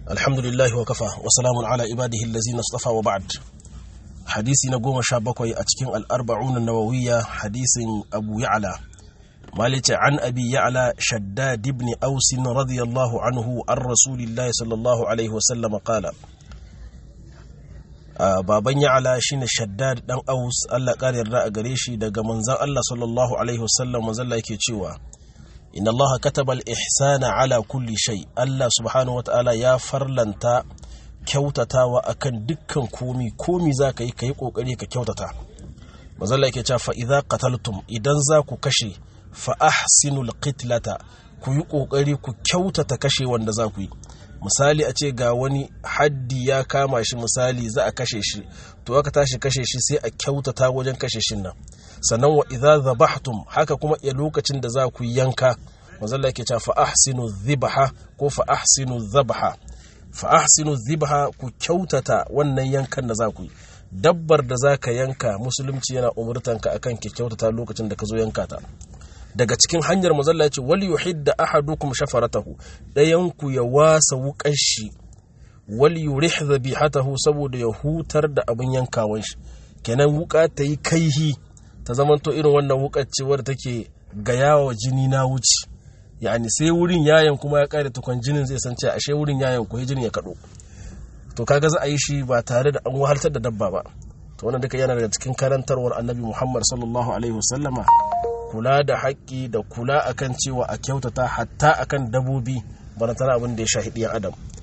alhamdulillahi wa kafa wa salamun ala ibadihi allazina istafa wa ba'd hadisi na goma sha bakwai a cikin al'arba'un nawawiyya hadisin abu ya'la malice an abi ya'la shaddad ibn aus radiyallahu anhu an rasulillahi sallallahu alaihi wa sallam qala baban ya'la shine shaddad dan aus Allah kare yarda a gare shi daga manzon Allah sallallahu alaihi wa sallam manzon Allah yake cewa inna Allah kataba al-ihsana ala kulli shay Allah subhanahu wataala ya farlanta kyautatawa akan dukkan komi komi zaka yi kai kokari ka kyautata mazalla yake cewa fa idza qataltum idan za ku kashe fa ahsinul qitlata ku yi kokari ku kyautata kashe wanda za ku yi misali a ce ga wani haddi ya kama shi misali za a kashe shi to aka tashi kashe shi sai a kyautata wajen kashe shin nan sannan wa idza zabahtum haka kuma a lokacin da za ku yanka manzalla yake cewa fa ahsinu dhibha ko fa ahsinu dhabha fa ahsinu dhibha ku kyautata wannan yankan da za ku yi dabbar da za ka yanka musulunci yana umurtanka akan ki kyautata lokacin da ka zo yanka ta daga cikin hanyar mazalla ya ce wali yuhidda ahadukum shafaratahu dayan ku ya wasa wukan shi wali yurih dhabihatahu saboda ya hutar da abin yankawan shi kenan wuka ta yi kaihi ta zamanto irin wannan wukar ce wadda take gayawa jini na wuce yani sai wurin yayan kuma ya kare tukun jinin zai san cewa ashe wurin yayan ko jinin ya kado to kaga za a yi shi ba tare da an wahaltar da dabba ba to wannan duka yana daga cikin karantarwar annabi Muhammad sallallahu alaihi wasallama kula da haƙƙi da kula akan cewa a kyautata hatta akan dabobi bana tana abin da ya shahidi adam